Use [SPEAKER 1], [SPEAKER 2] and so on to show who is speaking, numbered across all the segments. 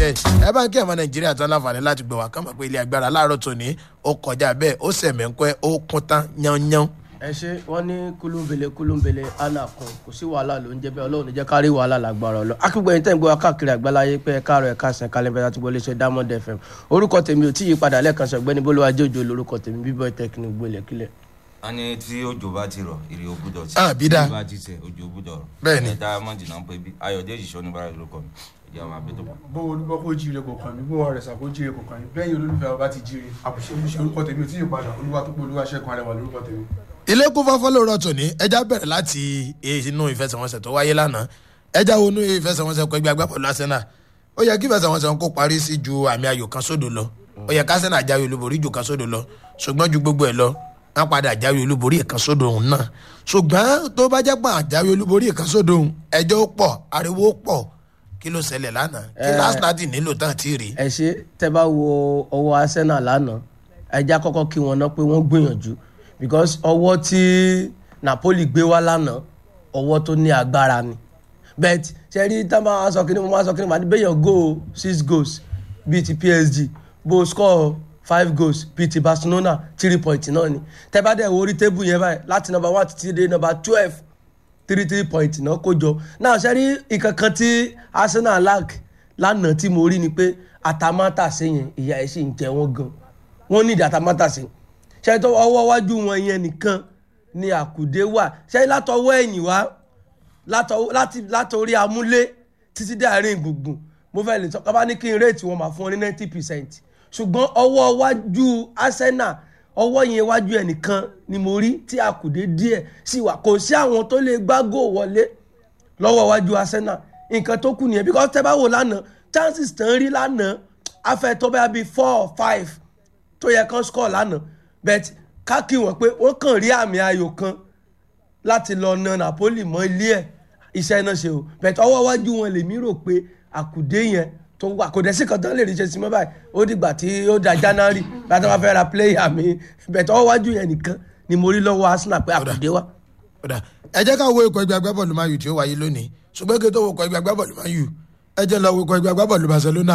[SPEAKER 1] ẹ̀ ẹ bá ń kí ẹ̀mọ́ nàìjíríà tán láǹfààní láti gbọ̀ wá kán mọ̀ pé ilé agbára láàárọ̀ tòní ó kọjá bẹ́ẹ̀ ó sẹ̀mẹ́ńpẹ́ ó kún tán yánnyán.
[SPEAKER 2] ẹ ṣe wọn ní kúlúńbele kúlúńbele anna kan kò sí wàhálà ló ń jẹ bẹ́ẹ̀ Ọlọ́run ní jẹ́ kárí wàhálà lágbára ọlọ akígbẹ̀yìn tẹ̀ ń gbé wa káàkiri àgbáláyé pé káàrọ̀ ẹ̀ka sẹ̀ kálẹ̀ bẹ́ẹ̀ láti gbọ́ iléeṣẹ́ Diamond FM orúkọ tèmi ò tí yí padà lẹ́ẹ̀kan sọ ọ̀gbẹ́ni bólúwa jẹ́ òjò lórúkọ tèmi bíbọ̀ tẹkínì gbélé kílẹ̀.
[SPEAKER 3] a ní tí òjò bá ti rọ èrè ògbúdọ̀ tí
[SPEAKER 1] Ah, bí dáa.
[SPEAKER 3] tí bá ti tẹ òjò ògbúdọ̀ rọ
[SPEAKER 1] Bẹ́ẹ̀ni.
[SPEAKER 3] ẹ Diamond náà ń pè bí ayọ̀dèjì sọ níbàrà lórúkọ mi ìyá wa bí tó bá.
[SPEAKER 4] bó olúbọ kó jíire kò kàn mí bó ọ̀rẹ́ sà kó jíire kò kàn mí bẹ́ẹ̀ olólùfẹ́ ọba ti jíire àbùṣe olùṣe orúkọ tèmi ò tí ì padà olúwa tó pé olúwa ṣẹ́gun arẹwà lórúkọ tèmi.
[SPEAKER 1] ilé kún fọ́fọ́ lóòrọ̀ tòní ẹja bẹ̀rẹ̀ láti inú ìfẹsẹ̀wọnsẹ̀ tó wáyé lánàá ẹja wo inú ìfẹsẹ̀wọnsẹ̀ kọ ẹgbẹ́ agbábọ́ọ̀lù Arsenal ó yẹ kí ìfẹsẹ̀wọnsẹ̀ kó parí sí ju àmì ayò kan sódò lọ ó yẹ ká Arsenal jáwé olúborí ju kan sódò lọ ṣùgbọ́n ju gbogbo ẹ̀ lọ wọ́n padà jáwé olúborí kan sódò òun náà ṣùgbọ́n tó bá jẹ́ pé àjáwé olúborí kan sódò òun ẹjọ́ ó pọ̀ ariwo ó pọ̀ kí ló ṣẹlẹ̀ lánàá kí
[SPEAKER 2] Eh.
[SPEAKER 1] Arsenal ti nílò tán tí ì rí
[SPEAKER 2] ẹ ṣe tẹ bá wo ọwọ́ Arsenal lánàá ẹja kọ́kọ́ kí wọn ná pé wọ́n gbìyànjú because ọwọ́ tí Napoli gbé wá lánàá ọwọ́ tó ní agbára ni but ṣe rí tá a máa sọ kí ni mo máa sọ kí ni màá ní bẹ́yàn go six goals bíi ti PSG bó score five goals bíi ti Barcelona three point náà ni tẹ bá dẹ̀ wo orí tébù yẹn báyìí láti number one títí dé number twelve three three point náà kó jọ náà ṣe rí ìkankan tí Arsenal lack lánàá tí mo rí ni pé àtàmátàsé yẹn ìyá ẹ̀ sì ń jẹ wọ́n gan wọ́n ní ìdí àtàmátàsé ṣe tó ọwọ́ wájú wọn yẹn nìkan ni àkùdé wà ṣe látọwọ́ ẹ̀yìn wá látọwọ́- láti- látọrí amúlé títí dé àárín gbùngbùn mo fẹ́ lè sọ kábà ní kí n réètì wọn máa fún ọ ní ninety percent ṣùgbọ́n ọwọ́ wájú Arsenal ọwọ́ yẹn wájú ẹ̀ nìkan ni mo rí tí àkùdé díẹ̀ sì wà kò sí àwọn tó lè gbá góò wọlé lọ́wọ́ wájú Arsenal nǹkan tó kù nìyẹn because tẹ́ bá wò lánàá chances tán rí lánàá afẹ́ tó bá bí four or five tó yẹ kán score lánàá but ká kí wọ́n pé wọ́n kàn rí àmì ayò kan láti lọ na Napoli mọ́ ilé ẹ̀ iṣẹ́ náà ṣe o but ọwọ́ wájú wọn lèmi rò pé àkùdé yẹn tó wà kò dẹ̀ sí kan tán lè rí ṣe sí mọ́ báyìí ó dìgbà tí ó da January láti wá fẹ́ ra player mi but ọwọ́ wájú yẹn nìkan ni mo rí lọ́wọ́ Arsenal pé àkùdé wà.
[SPEAKER 1] Ọ̀dà ẹ jẹ́ ká wo ikọ̀ ẹgbẹ́ agbábọ́ọ̀lù Man U tí ó wáyé lónìí ṣùgbọ́n kí n tó wo ikọ̀ ẹgbẹ́ agbábọ́ọ̀lù Man U ẹ jẹ́ lọ wo ikọ̀ ẹgbẹ́ agbábọ́ọ̀lù Barcelona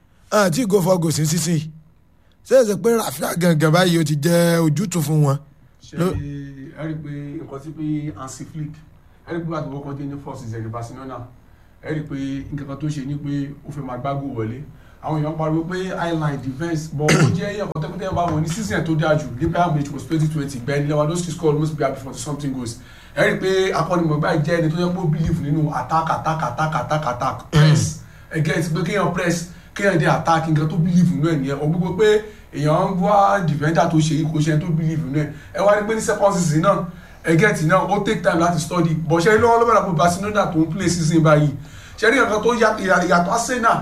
[SPEAKER 1] àti ìgò fọ́gò sí sísìn ṣé èsì pé Rafinha gangan báyìí ó ti jẹ́ ojútùú fún wọn.
[SPEAKER 4] ṣe
[SPEAKER 1] Ló-
[SPEAKER 4] ẹ rí i pé nǹkan tí pé Hansi Flick ẹ rí i pé àti wọ́n kọ́ dé ní first season ní Barcelona ẹ rí i pé nǹkan kan tó ṣe ni pé ó fẹ́ máa gbágbó wọlé àwọn èèyàn pariwo pé highline defence bọ̀ ó jẹ́ ẹ̀yàn kan tẹ́kọ̀tẹ́ bá wọn ní season tó dáa jù ní Bayern Munich was twenty twenty Ben Lewandowski scored almost be happy for something goals ẹ rí i pé akọ́nimọ̀gbá jẹ́ ẹni tó yẹ kó believe nínú attack attack attack attack attack press ẹ get pé kéèyàn press kéèyàn dé attack nǹkan tó believe nínú ẹ̀ nìyẹn ọ̀ gbogbo pé èèyàn ń wá defender tó ṣe kó ṣe tó believe nínú ẹ̀ ẹ wá ní pé ní second season náà ẹ get náà ó take time láti study bọ̀ ṣe lọ́wọ́ lọ́wọ́ lọ́wọ́ Barcelona tó ń play season báyìí ṣe rí nǹkan tó yà- ìyà- ìyàtọ̀ Arsenal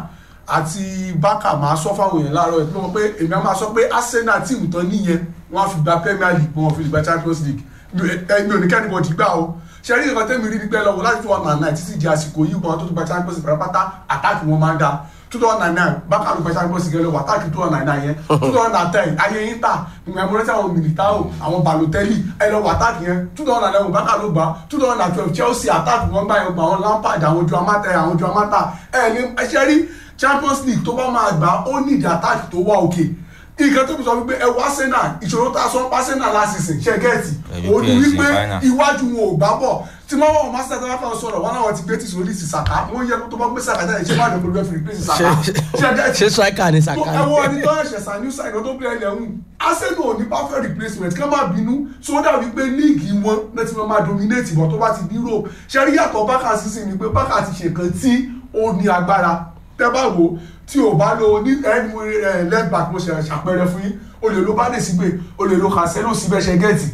[SPEAKER 4] àti Barca máa sọ fáwọn èèyàn láàárọ̀ ẹ̀ pé wọ́n pé èmi á máa sọ pé Arsenal tíìmù tán níyẹn wọ́n á fi gba Premier League wọ́n á fi gba Champions League mi ò- mi ò ní kẹ́ni bọ̀dì gbà o ṣe rí nǹkan tẹ́mi rí nípẹ́ lọ́wọ́ láti two thousand and nine títí di àsìkò yìí kan tó ti gba Champions League pátápátá àtàkì wọn máa ń da two thousand and nine Barca ló gba Champions League lọ́wọ́ àtàkì two thousand and nine yẹn two thousand and ten ayé Inter ìgbà ìmọ̀lẹ́sẹ̀ àwọn Militao àwọn Balotelli ẹ lọ́wọ́ àtàkì yẹn two thousand and eleven Barca ló gbà two thousand and twelve Chelsea àtàkì wọn gbà yẹn gbà àwọn Lampard àwọn Joao Mata àwọn Joao Mata ẹ ní ẹ ṣe rí Champions League tó bá máa gbà ó ní ìdí àtàkì tó wà òkè nǹkan tó fi sọ wípé ẹ wá Arsenal ìṣòro tá a sọ pa Arsenal last season ṣe gẹ́ẹ̀tì
[SPEAKER 3] Ẹ̀rí
[SPEAKER 4] ó ní
[SPEAKER 3] PSG
[SPEAKER 4] wípé
[SPEAKER 3] final.
[SPEAKER 4] iwájú wọn ò gbá bọ̀ tí wọ́n wọ́n máa ṣẹ̀dá láfà sọ̀rọ̀ wọn náà ti gbé tí sòlì sí Saka wọ́n yẹ kó tó bá gbé Saka jáde ṣé máa dẹ̀kọ̀ lórí ẹ̀fìn replace Saka ṣe gẹ́ẹ̀tì
[SPEAKER 2] ṣé striker ni
[SPEAKER 4] tó
[SPEAKER 2] Saka
[SPEAKER 4] ẹ wọ́n ẹni tó ẹ̀ṣẹ̀ sàn ní sàn tó bẹ̀rẹ̀ ilẹ̀ ń Arsenal ò ní perfect replacement kí wọ́n má bínú so ó dàbí pé líìgì wọn náà ti máa dominate ìbọn tó bá ti ní Europe ṣe rí yàtọ̀ Barca sísìn ni pé Barca ti ṣe nǹkan tí ó ní agbára tẹ́ bá wò tí ò bá lo ní ẹni left back mo ṣe ṣàpẹẹrẹ fún yín o lè lo Bade síbẹ̀ o lè lo Cancelo síbẹ̀ ṣe gẹ́ẹ̀tì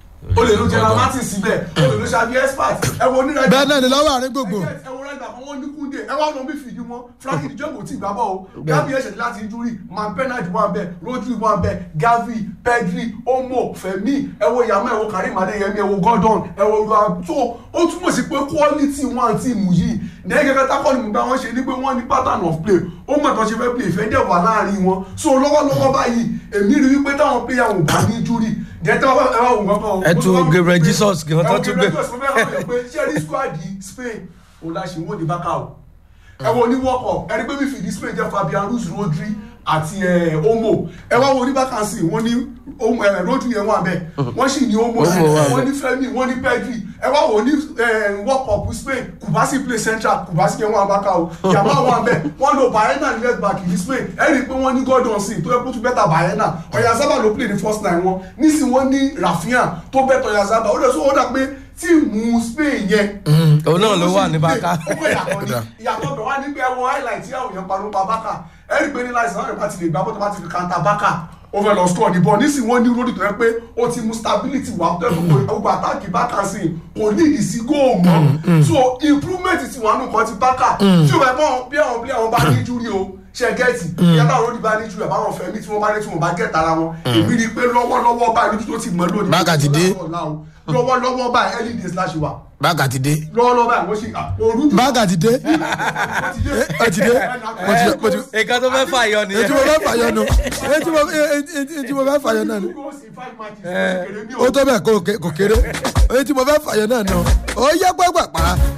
[SPEAKER 4] o lè lo Gerard Martin síbẹ̀ o lè lo Xavi Expert ẹ wo onírẹ̀
[SPEAKER 1] bẹ́ẹ̀ náà ni lọ́wọ́ àárín gbogbo
[SPEAKER 4] ẹ wo rẹ́gbà kan wọ́n ní kúndé ẹ wá lọ bí fìdí wọn Frankie de Jong kò tí ì gbá bọ́ o Gavi ẹ̀ṣẹ̀ láti injury man Bernard wà bẹ́ẹ̀ Rodri wà bẹ́ẹ̀ Gavi Pedri Omo Femi ẹ wo Yamal ẹ wo Karim Adeyemi ẹ wo Gordon ẹ wo Yohan tó ó túmọ̀ sí pé quality wọn àti ìmù yìí ní gẹ́gẹ́ tákọ́ ni mo bá wọn ṣe ní pé wọ́n ní pattern of play ó mọ̀ tó ṣe fẹ́ play ìfẹ́ dẹ̀ wà láàrin wọn so lọ́wọ́lọ́wọ́ báyìí èmi rí wípé táwọn player wọn bá ní injury jẹ́ tí wọ́n bá ẹ wá wò wọ́n kàn
[SPEAKER 2] Ẹ tún Gabriel Jesus gan tó tún gbé.
[SPEAKER 4] ẹ wò Gabriel Jesus mo fẹ́ ràn yín pé ṣé rí squad Spain òun la ṣe wọ́n ní bákà o ẹ wo ní world cup ẹni pé midfield spain jẹ́ fabian ruiz rodri àti ẹ, omo ẹ wá wo ní vacancy wọ́n ní Omo, ẹ, rodri yẹn wà bẹ́ẹ̀ wọ́n sì ní omo
[SPEAKER 2] Omo wà
[SPEAKER 4] wọ́n ní fẹ́mi wọ́n ní pedri ẹ wá wo ní ẹ, world cup spain kubasi play central kubasi yẹn wà bákà o yàmá wà bẹ́ẹ̀ wọ́n lo bayena ní left back ní spain ẹ rí i pé wọ́n ní gordon sí tó yẹ kó tún bẹ́tà bayena ọ̀yàzábà ló play ní first nine wọn nísìnyí wọ́n ní rafinha tó bẹ́tà ọ̀yàzábà ó lè sọ wọ́n dà pé tíìmù spain yẹn
[SPEAKER 2] òun náà ló wà ní báká.
[SPEAKER 4] Ó yàtọ̀ ní ìyàtọ̀ bẹ̀ wá ní pé ẹwọ highlight tí àwọn èèyàn parọ́ pa bákà ẹ rí i pé ní láìsí àwọn èèyàn bá ti lè gbá bọ́tọ̀ bá ti fi kanta bákà ó fẹ́ lọ score ní bọ́ nísìnyí wọ́n ní lórí tó yẹ pé ó ti mú stability wá tó yẹ kó gbogbo àtàkì bákà sí kò ní ìsí góò mọ́ so improvement ti wà nù kan ti bákà tí o bá bọ́ bí àwọn bí àwọn bá ní júrí o ṣe gẹ́ẹ̀tì ìyá táwọn olódì bá ní júrí àbáwọn fẹ́mi tí wọ́n bá ní tí wọ́n bá gẹ̀ẹ́ta ara wọn èmi rí i pé lọ́wọ́lọ́wọ́ báyìí lójú tó ti mọ́ lónìí
[SPEAKER 1] Bákà ti dé.
[SPEAKER 4] lọ́wọ́lọ́wọ́ báyìí early days láṣẹ wà
[SPEAKER 1] báàgà ti dé
[SPEAKER 4] lọ́wọ́lọ́wọ́ báyìí wọ́n ṣe òru dùn
[SPEAKER 1] báàgà ti dé
[SPEAKER 4] wọ́n ti dé
[SPEAKER 1] ẹ ti dé mo ti mo ti
[SPEAKER 2] nǹkan tó fẹ́ fàyọ
[SPEAKER 1] ètí
[SPEAKER 2] nìyẹn.
[SPEAKER 1] mo fẹ́ fàyọ nù ètí mo ètí mo fẹ́ fàyọ náà nù ó tó bẹ́ẹ̀ kó kó kéré ètí mo fẹ́ fàyọ náà nù ó yẹ gbọ́gbà pa